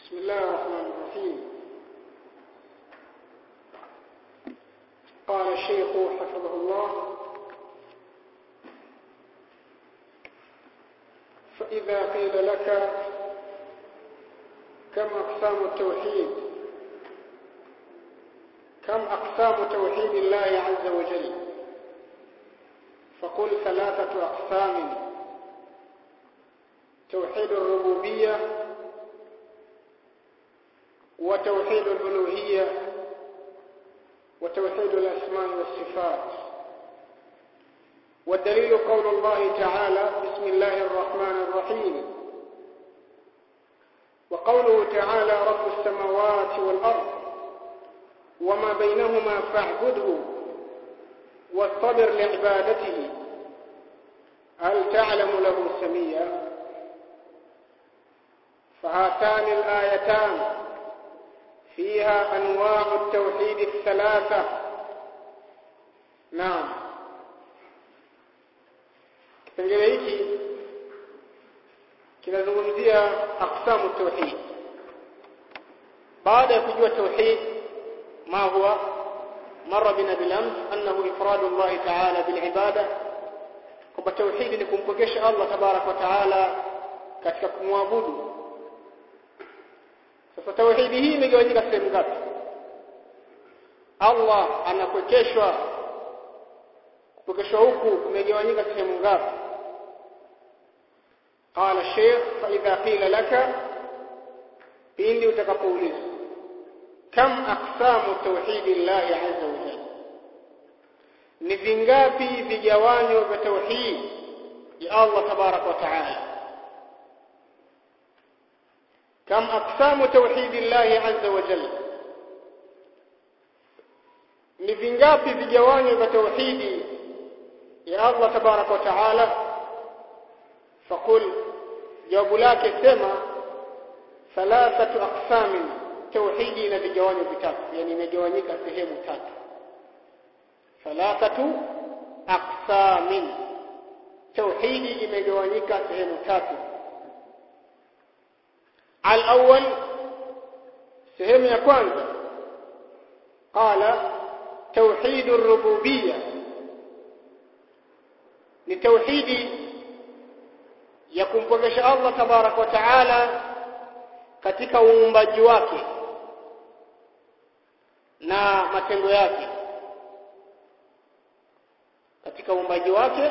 بسم الله الرحمن الرحيم قال الشيخ حفظه الله فإذا قيل لك كم أقسام التوحيد كم أقسام توحيد الله عز وجل فقل ثلاثة أقسام توحيد الربوبية وتوحيد الألوهية وتوحيد الأسماء والصفات والدليل قول الله تعالى بسم الله الرحمن الرحيم وقوله تعالى رب السماوات والأرض وما بينهما فاعبده واصطبر لعبادته هل تعلم له سميا فهاتان الآيتان فيها أنواع التوحيد الثلاثة نعم kipengele hiki kinazungumzia aqsamu tauhid baada ya kujua tauhid ma huwa mara bina bilams annahu ifradu Allah ta'ala bil ibada kwamba tauhid ni kumpokesha Allah tabarak wa taala katika kumwabudu sasa tauhidi hii imegawanyika sehemu ngapi Allah anapokeshwa kupokeshwa huku kumegawanyika sehemu ngapi قال الشيخ فإذا قيل لك pindi utakapoulizwa kam aqsamu tauhidi llahi azza wa jalla ni vingapi vigawanyo vya tauhid ya Allah tabarak wa taala kam aqsamu tauhidi llahi azza wa jalla ni vingapi vigawanyo vya tauhidi ya Allah tabarak wa taala faqul jawabu lake sema thalathatu aqsamin tauhidi ina vigawanyo vitatu yani imegawanyika sehemu tatu thalathatu aqsamin tauhidi imegawanyika sehemu tatu al-awwal sehemu ya kwanza qala tauhid ar-rububiyyah ni tauhidi ya kumpokesha Allah tabarak wa taala katika uumbaji wake na matendo yake katika uumbaji wake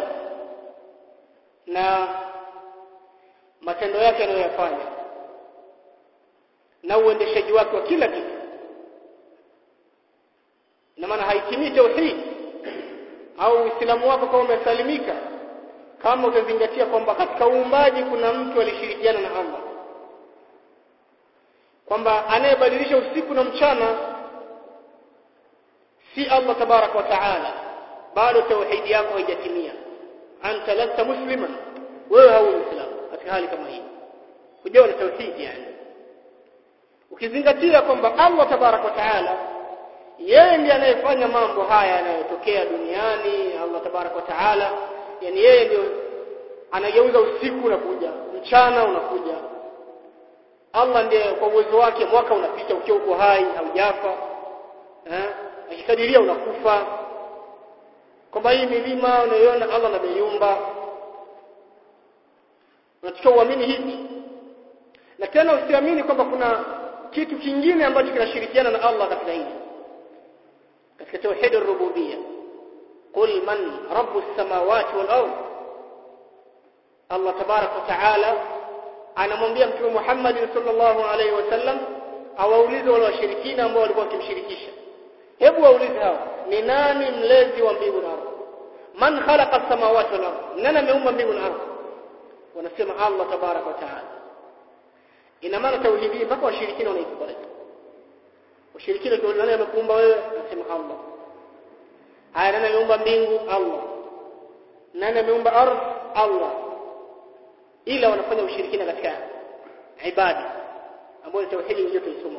na matendo yake anayoyafanya na uendeshaji wake wa kila kitu na maana haitimii tauhid au uislamu wako kama umesalimika kama utazingatia kwamba katika uumbaji kuna mtu alishirikiana na Allah kwamba anayebadilisha usiku na mchana si Allah tabarak wa taala bado tauhidi yako haijatimia anta lasta musliman wewe hau muislamu katika hali kama hii hujawa na tauhidi yani ukizingatia kwamba Allah tabarak wa taala yeye ndiye anayefanya mambo haya yanayotokea duniani Allah tabarak wa taala yani yeye ndio anageuza usiku unakuja mchana unakuja Allah ndiye kwa uwezo wake mwaka unapita ukiwa uko hai haujafa eh akikadiria unakufa kwamba hii milima unayoona Allah ameiumba unatakiwa uamini hivi na tena usiamini kwamba kuna kitu kingine ambacho kinashirikiana na Allah katika hili katika tauhid ar-rububiyyah qul man rabbus samawati wal ard Allah tabarak wa taala anamwambia mtume Muhammad sallallahu alaihi wasallam awaulize wale washirikina ambao walikuwa wakimshirikisha hebu waulize hao ni nani mlezi wa mbingu na ardhi man khalaqa as-samawati wal ard nani ameumba mbingu na ardhi wanasema Allah tabarak wa taala ina maana tauhidi mpaka washirikina wanaikubali washirikina kwa nani amekuumba wewe anasema Allah haya nani ameumba mbingu Allah nani ameumba ardhi Allah ila wanafanya ushirikina katika ibada ambayo tauhidi ndio tulisoma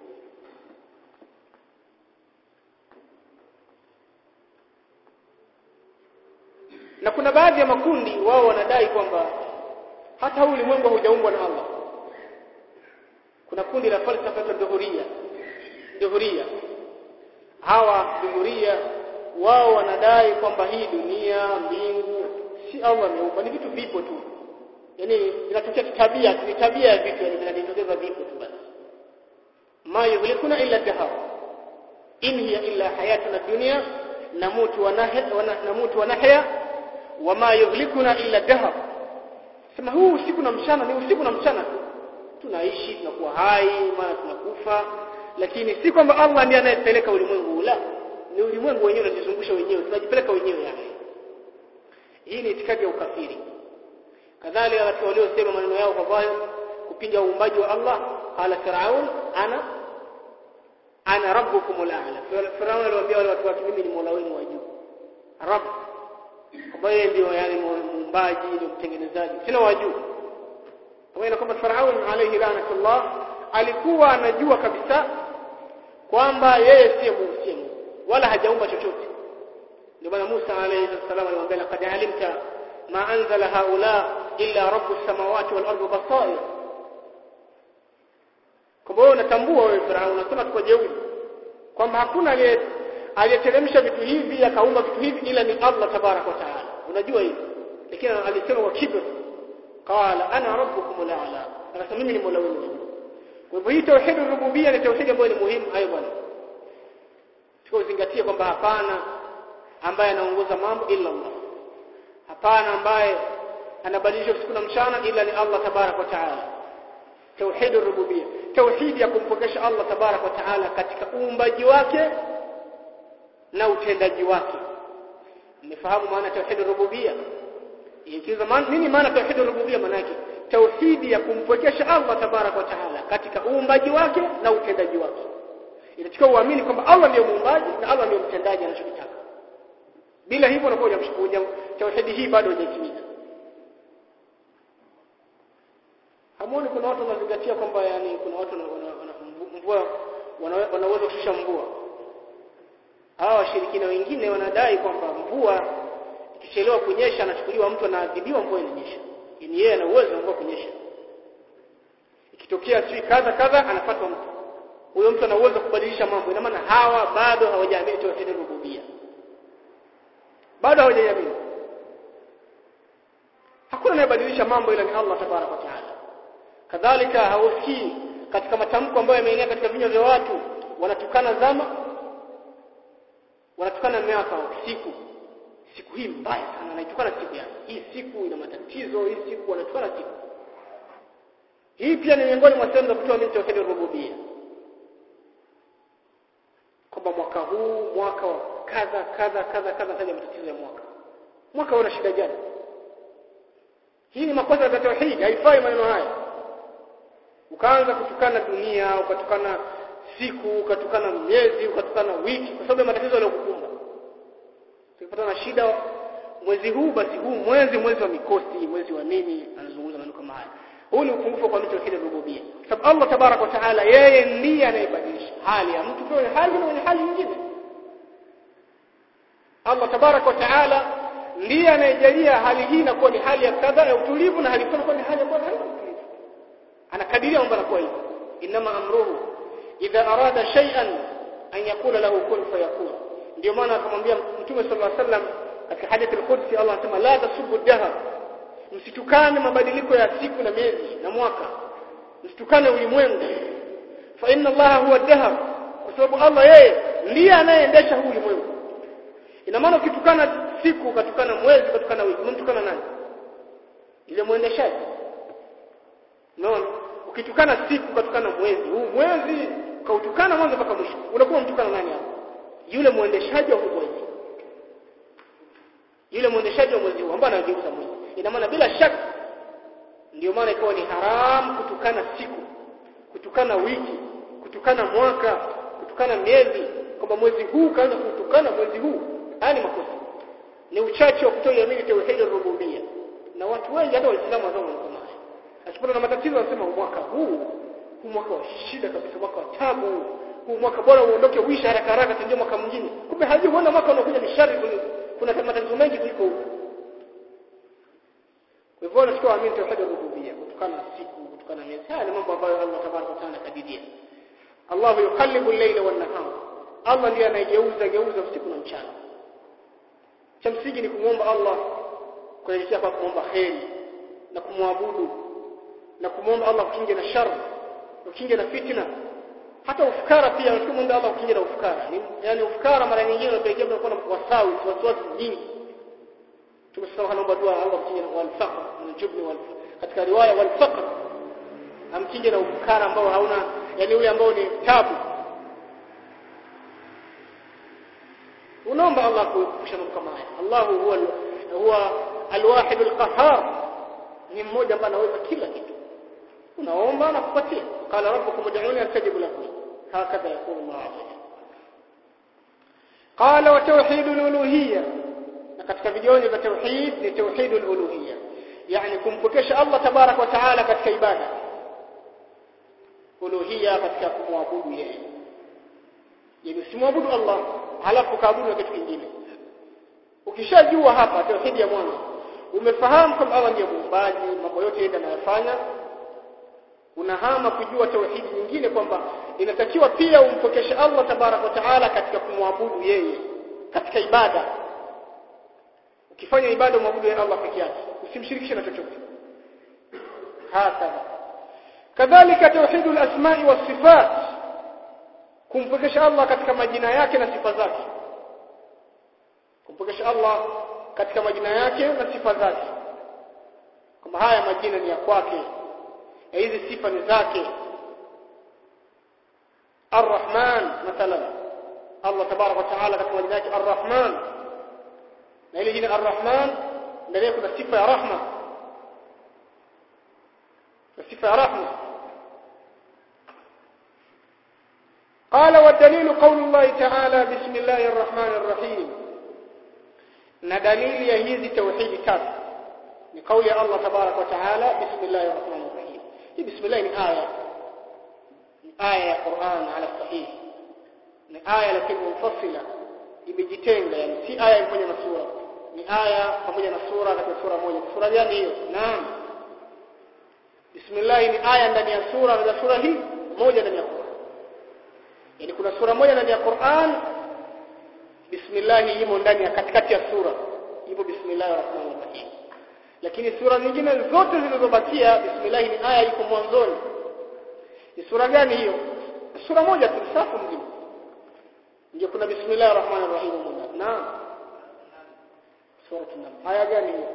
na kuna baadhi ya makundi wao wanadai kwamba hata huu ulimwengu haujaumbwa na Allah kuna kundi la falsafa ya dhuhuria dhuhuria hawa dhuhuria wao wanadai kwamba hii dunia mbingu si Allah ameumba ni vitu vipo tu yani inatokea tabia ni tabia ya vitu yani vinajitokeza vipo tu basi ma yuhlikuna illa dahar in hiya illa hayatuna dunya namutu wa nahya namutu wa nahya wama yuhlikuna illa dahar sema huu usiku na mchana ni usiku na mchana tu tunaishi tunakuwa hai mara tunakufa lakini si kwamba Allah ndiye anayepeleka ulimwengu la ni ulimwengu wenyewe unajizungusha wenyewe tunajipeleka wenyewe yani hii ni itikadi ya ukafiri kadhalika watu waliosema maneno yao kwa dhahir kupinga uumbaji wa Allah qala firaun ana ana rabbukum al-a'la firaun aliwaambia wale watu wake mimi ni mola wenu wa juu rabb ambaye ndio yani muumbaji ndio mtengenezaji sina wa juu pamoja kwamba firaun alayhi lanatullah alikuwa anajua kabisa kwamba yeye si Mungu wala hajaumba chochote ndio maana Musa alayhi salam alimwambia laqad alimta ma anzala haula illa rabbus samawati wal ardi basair kwa hiyo unatambua wewe Farao unasema tuko jeuri kwamba hakuna aliyeteremsha vitu hivi akaumba vitu hivi ila ni Allah tabarak wa taala unajua hivi lakini alisema kwa kibr qala ana rabbukum ala akasema mimi ni mola wenu kwa hivyo hii tauhid rububia ni tauhid ambayo ni muhimu aidan tukozingatie kwamba hapana ambaye anaongoza mambo illa Allah hapana ambaye anabadilisha usiku na mchana ila ni Allah tabarak wa taala tauhid rububia tauhid ya kumpokesha Allah tabarak wa taala katika uumbaji wake na utendaji wake mmefahamu maana tauhid rububia ikiza maana nini maana tauhid rububia maana yake tauhid ya kumpokesha Allah tabarak wa taala katika uumbaji wake na utendaji wake inachukua uamini kwamba Allah ndiyo muumbaji na Allah ndiyo mtendaji anachokitaka bila hivyo unakuwa hujamshukuja tauhidi hii bado hujatimiza hamuoni kuna watu wanazingatia kwamba yani kuna watu mvua wanaweza kushusha mvua hawa washirikina wengine wanadai kwamba mvua ikichelewa kunyesha anachukuliwa mtu anaadhibiwa mvua inanyesha yani yeye ana uwezo wa mvua kunyesha ikitokea sui kadha kadha anafuatwa mtu huyo mtu ana uwezo kubadilisha mambo ina maana hawa bado hawajaamini tauhid rububia bado hawajaamini hakuna anayebadilisha mambo ila ni Allah tabarak wa taala kadhalika hausikii katika matamko ambayo yameenea katika vinywa vya watu wanatukana zama wanatukana miaka siku siku hii mbaya sana anaitukana siku yake hii siku ina matatizo hii siku wanatukana siku hii pia ni miongoni mwa sehemu za kutoa mimi tauhid rububia kwamba mwaka huu mwaka wa kadha kadha kadha kadha taja matatizo ya mwaka mwaka una shida gani hii ni makosa ya tauhid haifai maneno haya ukaanza kutukana dunia ukatukana siku ukatukana miezi ukatukana wiki kwa sababu ya matatizo yaliyokukumba tukipata na shida mwezi huu basi huu mwezi mwezi wa mikosi mwezi wa nini anazungumza maneno kama haya huu ni upungufu kwa mtu wa rububia sababu Allah tabarak wa taala yeye ndiye anayebadilisha hali ya mtu kwa hali na hali nyingine Allah tabarak wa taala ndiye anayejalia hali hii inakuwa ni hali ya kadha ya utulivu na hali inakuwa ni hali ambayo haina utulivu anakadiria kwamba anakuwa hivyo inama amruhu idha arada shay'an an yakula lahu kun fayakun ndio maana akamwambia mtume sallallahu alaihi wasallam katika hadithi al-qudsi Allah anasema la tasubbu dahr msitukane mabadiliko ya siku na miezi na mwaka msitukane ulimwengu fa inna Allah huwa dahr kwa sababu Allah yeye ndiye anayeendesha huu ulimwengu ina maana ukitukana siku ukatukana mwezi ukatukana wiki unamtukana nani ile muendeshaji unaona ukitukana siku ukatukana mwezi huu mwezi ukautukana mwanzo mpaka mwisho unakuwa mtukana nani hapo yule muendeshaji wa mwezi yule muendeshaji wa mwezi huu ambaye anageuza mwezi ina maana bila shaka ndio maana ikawa ni haramu kutukana siku kutukana wiki kutukana mwaka kutukana miezi kwamba mwezi huu kaanza kutukana mwezi huu haya ni makosa ni uchache wa kutoiamini tauhid rububia na watu wengi hata waislamu wazao wanasema haya asipata na matatizo wanasema mwaka huu huu mwaka wa shida kabisa mwaka wa tabu huu mwaka bora uondoke uisha haraka haraka tuingie mwaka mwingine kumbe hajui huona mwaka unakuja ni shari kuna matatizo mengi kuliko huu kwa hivyo unachukua amini tauhid rububiyya kutokana na siku kutokana na miezi haya ni mambo ambayo Allah tabaraka wa taala kadidia Allah yuqallibu al-layla wan-nahar Allah ndiye anayegeuza geuza usiku na mchana cha msingi ni kumwomba Allah kuelekea kwa kuomba kheri na kumwabudu na kumwomba Allah kukinge na shar kukinge na fitna hata ufukara pia unamwomba Allah kukinge na ufukara yani ufukara mara nyingine unapelekea unakuwa na wasawi wasiwasi nyingi tumesema naomba dua Allah kukinge na wal-faqr wal-jubn wal katika riwaya wal-faqr amkinge na ufukara ambao hauna yani ule ambao ni tabu unaomba Allah kuepusha mambo kama haya Allah huwa huwa alwahid alqahhar ni mmoja ambaye anaweza kila kitu unaomba na kupatia qala rabbukum ud'uni astajib lakum hakadha yaqulu Allah azza wa qala wa tauhid aluluhiyya na katika vijonyo vya tauhid ni tauhid aluluhiyya yani kumpokesha Allah tabarak wa taala katika ibada uluhiyya katika kumwabudu yeye yani usimwabudu Allah halafu kaabudu na kitu kingine ukishajua hapa tauhidi ya mwanzo umefahamu kwamba Allah ndiye muumbaji mambo yote yeye anayofanya unahama kujua tauhidi nyingine kwamba inatakiwa pia umpokeshe Allah tabarak wa taala katika kumwabudu yeye katika ibada ukifanya ibada umwabudu yeye Allah peke yake usimshirikishe na chochote hakadha kadhalika tauhidul asma'i was sifat kumpokesha Allah katika majina yake na sifa zake kumpokesha Allah katika majina yake na sifa zake kama haya majina ni ya kwake na hizi sifa ni zake Ar-Rahman mathalan Allah tabarak wa taala katika majina yake Ar-Rahman na ile jina Ar-Rahman ndani kuna sifa ya rahma sifa ya rahma قال والدليل قول الله تعالى بسم الله الرحمن الرحيم na dalili ya hizi tauhidi tatu ni kauli ya Allah tabarak wa taala bismillahir rahmanir rahim hii bismillah ni aya ni aya ya Qur'an ala sahih ni aya lakini munfasila imejitenga yani si aya pamoja na sura ni aya pamoja na sura katika sura moja sura gani hiyo naam bismillah ni aya ndani ya sura na sura hii moja ndani ya Qur'an yani kuna sura moja ndani ya Qur'an bismillah imo ndani ya katikati ya sura ipo bismillahir rahmanir rahim lakini sura nyingine zote zilizobakia bismillah ni aya iko mwanzoni ni sura gani hiyo sura moja tu safu mzima ndio kuna bismillahir rahmanir rahim mwana naam sura tunam aya gani hiyo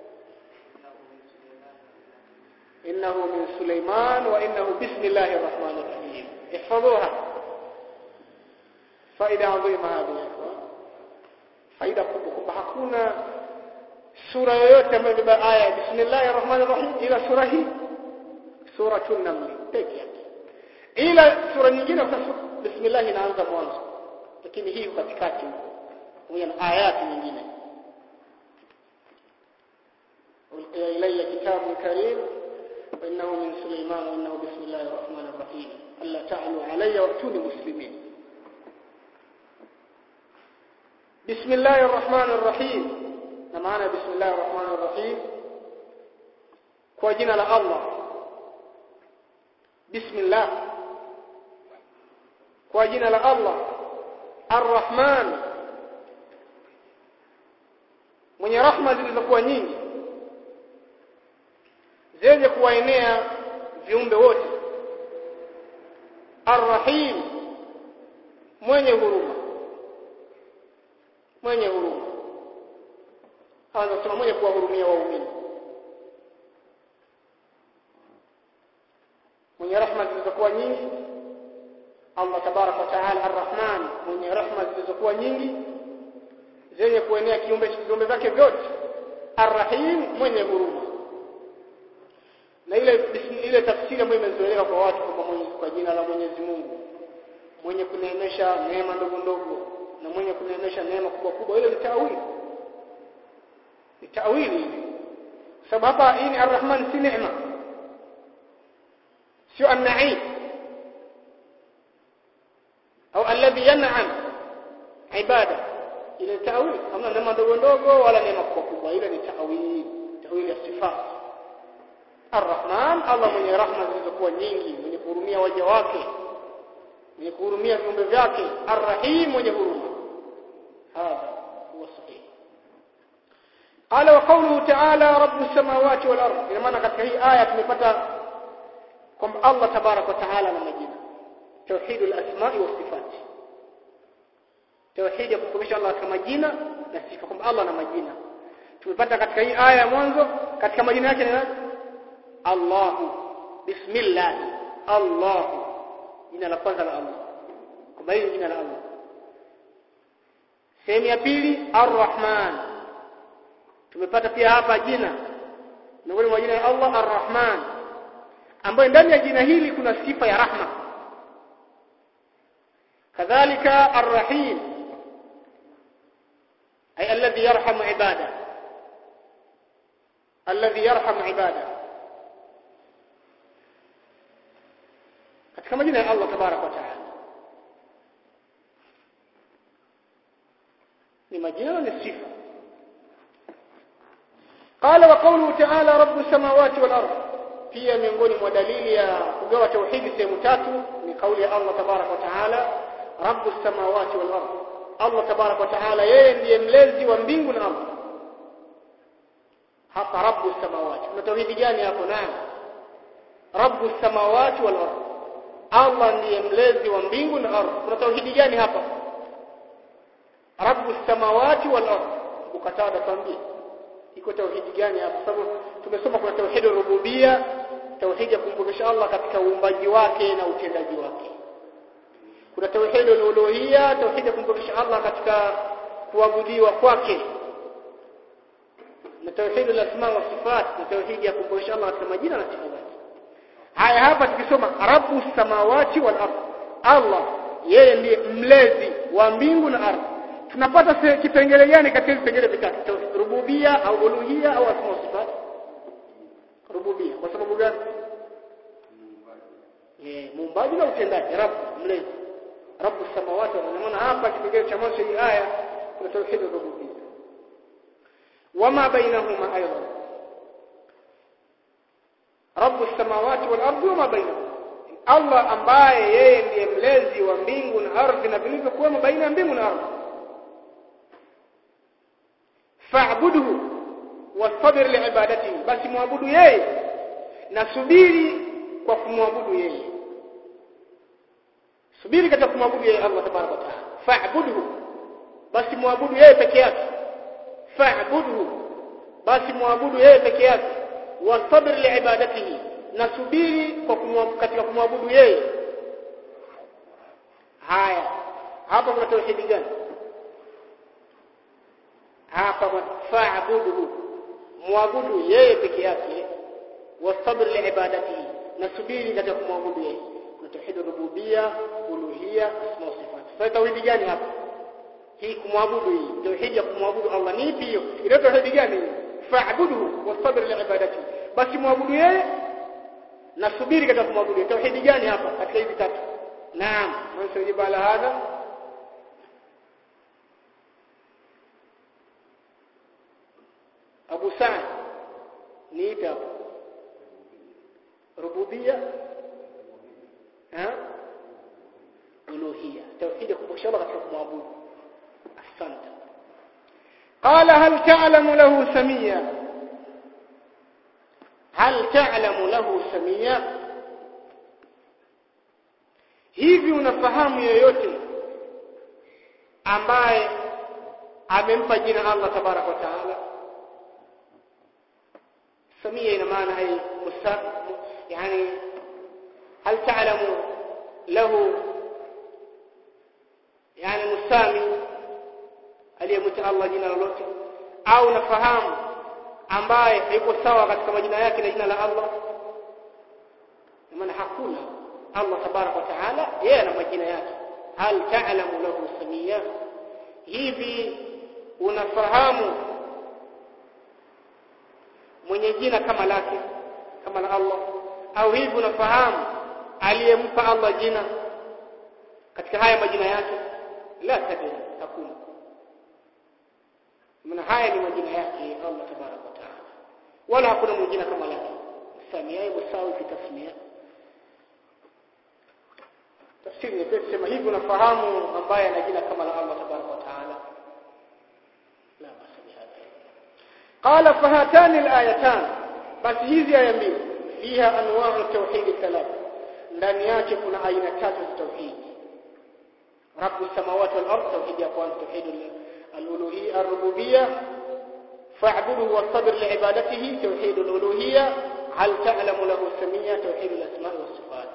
إنه من سليمان وإنه بسم الله الرحمن الرحيم احفظوها faida adhima hadi faida kubwa kwamba hakuna sura yoyote ambayo imebeba aya bismillahir rahmanir rahim ila sura hii suratul naml pekee yake ila sura nyingine kwa bismillah inaanza mwanzo lakini hii katikati huko na ayati nyingine ulqiya ilayya kitabun karim وإنه من سليمان وإنه بسم الله الرحمن الرحيم ألا تعلوا علي وأتوني مسلمين بسم الله الرحمن الرحيم نمعنا بسم الله الرحمن الرحيم كواجنا الله بسم الله كواجنا الله الرحمن mwenye rahma zilizokuwa nyingi zenye kuwaenea viumbe wote arrahim mwenye huruma mwenye huruma anasema mwenye kuwahurumia waumini mwenye rahma zilizokuwa nyingi Allah tabarak wa taala arrahman mwenye rahma zilizokuwa nyingi zenye kuenea kiumbe viumbe vyake vyote arrahim mwenye huruma na ile ile tafsiri ambayo imezoeleka kwa watu kwa kwa jina la Mwenyezi Mungu mwenye kuneemesha neema ndogo ndogo na mwenye kuneemesha neema kubwa kubwa ile ni tawili ni tawili sababu hapa hii ni arrahman si neema sio an-na'im au alladhi yan'am ibada ile tawili hamna neema ndogo ndogo wala neema kubwa kubwa ile ni tawili tawili ya sifat Ar-Rahman Allah mwenye rahma zilizokuwa nyingi mwenye kuhurumia waja wake mwenye kuhurumia viumbe vyake Ar-Rahim mwenye huruma hadha huwa sahihi قال وقوله تعالى رب السماوات والارض ina maana katika hii aya tumepata kwamba Allah tabarak wa taala na majina توحيد الاسماء والصفات توحيد ya kufumisha Allah kama majina na sifa kwamba Allah na majina tumepata katika hii aya ya mwanzo katika majina yake ni nani Allah bismillah Allah jina la kwanza la Allah kwamba hili jina la Allah sehemu ya pili Ar-Rahman tumepata pia hapa jina miongoni mwa jina la Allah Ar-Rahman ambayo ndani ya jina hili kuna sifa ya rahma kadhalika Ar-Rahim ay alladhi yarhamu ibada alladhi yarhamu ibada katika majina ya Allah tabarak wa taala ni majina na ni sifa قال وقوله تعالى رب السماوات والارض pia miongoni mwa dalili ya kugawa tauhidi sehemu tatu ni kauli ya Allah tabarak wa taala rabbus samawati wal ard Allah tabarak wa taala yeye ndiye mlezi wa mbingu na ardhi hapa rabbus samawati kuna tauhidi gani hapo nani rabbus samawati wal ard Allah ndiye mlezi wa mbingu na ardhi kuna tauhidi gani hapa rabbus samawati wal ard ukatada tuambie iko tauhidi gani hapa sababu tumesoma kuna tauhid rububia tauhid ya kumpokesha Allah katika uumbaji wake na utendaji wake kuna tauhid uluhia tauhid ya kumpokesha Allah katika kuabudiwa kwake na tauhid al-asma wa sifat na tauhid ya kumpokesha Allah katika majina na sifa zake haya hapa tukisoma rabbus samawati wal ard Allah yeye ndiye mlezi wa mbingu na ardhi tunapata kipengele gani katika vipengele vitatu rububia au uluhia au asma sifat rububia kwa sababu gani eh muumbaji na utendaji rabb mlezi rabb samawati wa maana hapa kipengele cha mwanzo hii aya kuna tauhid rububia wama bainahuma aidan rabb samawati wal ardi wama bainahuma Allah ambaye yeye ndiye mlezi wa mbingu na ardhi na vilivyokuwemo baina ya mbingu na ardhi fa'budhu wastabir liibadatihi basi muabudu yeye na subiri kwa kumwabudu yeye subiri katika kumwabudu yeye Allah tabaraka wa taala fa'budhu basi muabudu yeye peke yake fa'budhu basi muabudu yeye peke yake wastabir liibadatihi na subiri kwa kumwabudu katika kumwabudu yeye haya hapa kuna tauhidi gani hapa fa'budu muabudu yeye peke yake wasabr liibadatihi na subiri katika kumwabudu yeye kuna tauhid rububia uluhia asma wa sifat sasa tauhidi gani hapa hii kumwabudu hii tauhid ya kumwabudu Allah ni ipi hiyo ile tauhidi gani fa'budu wasabr liibadatihi basi muabudu yeye na subiri katika kumwabudu tauhidi gani hapa katika hizi tatu naam man sajiba ala hadha Abu Sa'd ni ipi hapo rububia ha uluhia tauhid kumbukisha Allah katika kumwabudu asante قال هل تعلم له سميا هل تعلم له سميا hivi unafahamu yoyote ambaye amempa jina Allah tabarak wa taala سمية إلى معنى أي مسا يعني هل تعلم له يعني مسامي aliyemwita Allah jina lolote au nafahamu ambaye yuko sawa katika majina yake na jina la Allah maana hakuna Allah tabarak wa taala yeye ana majina yake hal ta'lamu lahu samia hivi unafahamu mwenye jina kama lake kama la Allah au hivi unafahamu aliyempa Allah jina katika haya majina yake la tadri hakuna maana haya ni majina yake Allah tabarak wa taala wala hakuna mwingine kama lake samia musawi fi tasmia tafsiri nyepesi sema hivi unafahamu ambaye ana jina kama la Allah tabaraka wa taala la basi bihadha qala fahatani alayatan basi hizi aya mbili fiha anwa'u tauhid thalath ndani yake kuna aina tatu za tauhid رب السماوات والأرض توحيد أقوال توحيد الألوهية الربوبية فاعبده واصطبر لعبادته توحيد الألوهية هل تعلم له سمية توحيد الأسماء والصفات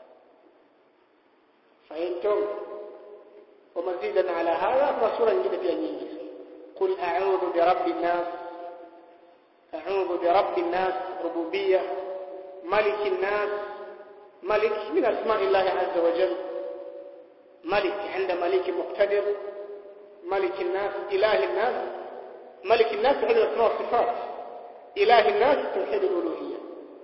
فهمتم ومزيدا على هذا فسورة جديدة في النيس قل أعوذ برب الناس أعوذ برب الناس ربوبية ملك الناس ملك من أسماء الله عز وجل ملك عند ملك مقتدر ملك الناس إله الناس ملك الناس توحيد الأسماء والصفات إله الناس توحيد الألوهية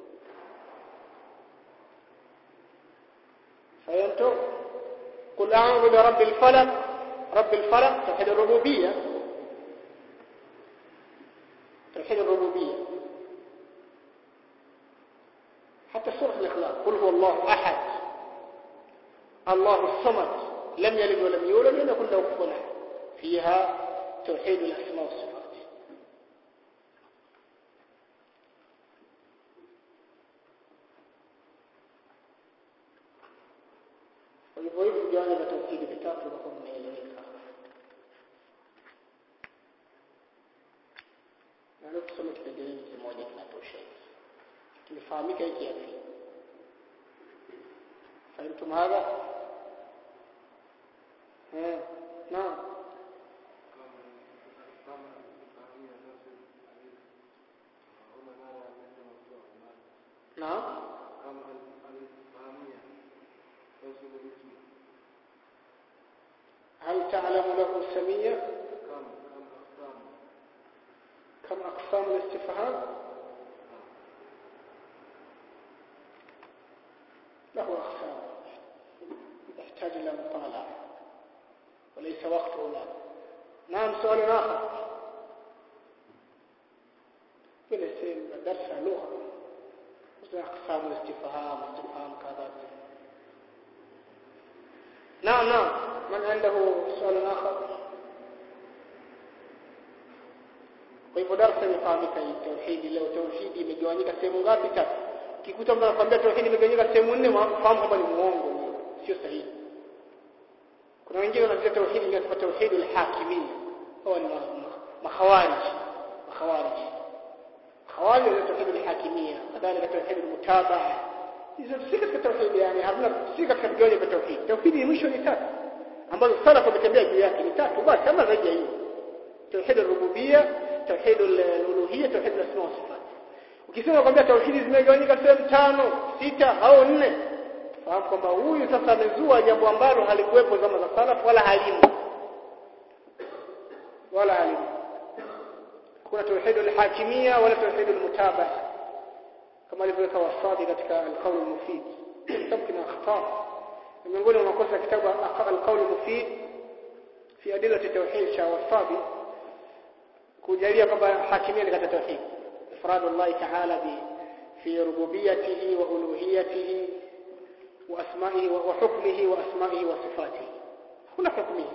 فهمتم قل أعوذ برب الفلق رب الفلق توحيد الربوبية توحيد الربوبية حتى سورة الإخلاص قل هو الله أحد الله الصمد لم يلد ولم يولد ولم يكن له كفوا احد فيها توحيد الاسماء والصفات hivyo hivyo viwanja vya tauhidi vitatu vitakuwa vimeeleweka na leo tusome kipengele kimoja kinatosha kimefahamika hiki yapi فهمتم هذا نعم نعم هل تعلم له سمية كم أقسام الاستفهام له أقسام يحتاج إلى مطالعة وليس وقته الآن نعم سؤال آخر بنسين درس لغة مثل أقسام الاستفهام استفهام كذا نعم نعم من عنده سؤال آخر kwa hivyo darasa imefahamika hii tauhidi leo tauhidi imegawanyika sehemu ngapi tatu kikuta mtu anakuambia tauhidi imegawanyika sehemu nne fahamu kwamba ni muongo sio sahihi kuna wengine wanatia tauhidi ni kwa tauhidi al-hakimiyya hao ni makhawarij makhawarij khawarij ni tauhidi al-hakimiyya kadhalika tauhidi al-mutabaa hizo si katika tauhidi yani hamna si katika vigawanyo vya tauhidi tauhidi ni mwisho ni tatu ambazo salaf wametembea juu yake ni tatu basi kama zaidi ya hiyo tauhid al-rububiyya tauhid al-uluhiyya tauhid al-asma wa sifat ukisema kwamba tauhidi zimegawanyika sehemu tano sita au nne fahamu kwamba huyu sasa amezua jambo ambalo halikuwepo zama za salaf wala halimu wala halimu kuna tauhid al-hakimiyya wala tauhid al-mutabaa kama alivyoweka wasadi katika al-qawl al-mufid kitabu kina akhta miongoni mwa makosa kitabu al-qawl al-mufid fi adillati tauhid cha wasadi kujalia kwamba hakimia ni katika tauhid ifradu Allah ta'ala bi fi rububiyyatihi wa uluhiyyatihi wa asma'ihi wa hukmihi wa asma'ihi wa sifatihi kuna hukmihi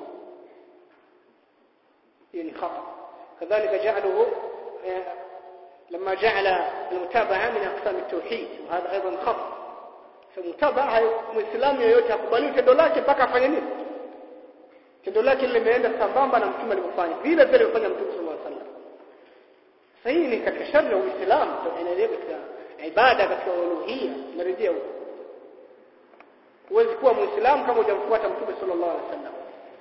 يعني خطأ كذلك جعله لما جعل المتابعة من أقسام التوحيد وهذا أيضا خطأ فمتابعة مسلم yoyote hakubaliwi tendo lake mpaka afanye nini tendo lake limeenda sambamba na mtume alivyofanya vile vile alifanya mtume sallallahu alaihi wasallam sahihi ni katika shari ya uislamu tunaendelea katika ibada katika uluhia tunarejea huko huwezi kuwa muislamu kama hujamfuata mtume sallallahu alaihi wasallam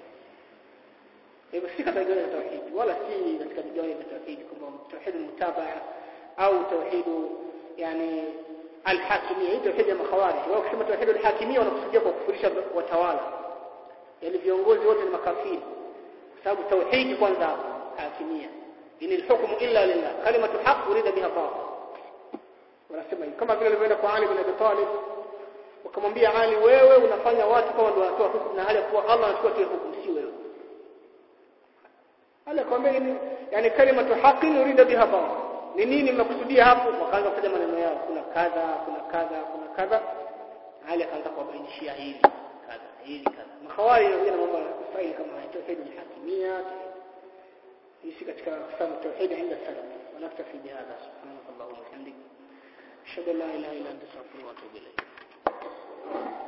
hivyo si katika vigawanyo vya tauhid wala si katika vigawanyo vya tauhid kama tauhid mutabaa au tauhid yani alhakimia hii tauhid ya makhawarij wao kusema tauhid alhakimia wanakusudia kwa kufurisha watawala yani viongozi wote ni makafiri kwa sababu tauhid kwanza hakimia in alhukmu illa lillah kalimatu haqq urida biha batil wanasema hivi kama vile alivyoenda kwa Ali bin Abi Talib wakamwambia Ali wewe unafanya watu kama ndio wanatoa hukumu na hali ya kuwa Allah anachukua tu hukumu si wewe Ali akamwambia ni yani kalimatu haqqin urida biha batil ni nini mnakusudia hapo wakaanza kufanya maneno yao kuna kadha kuna kadha kuna kadha hali akaanza kuwabainishia hili kadha hili kadha makhawari wengine mambo faili kama tauhid al-hakimia hii katika aqsam tauhid inda salaf ونكتفي بهذا سبحانك اللهم وبحمدك اشهد ان لا اله الا انت استغفرك واتوب اليك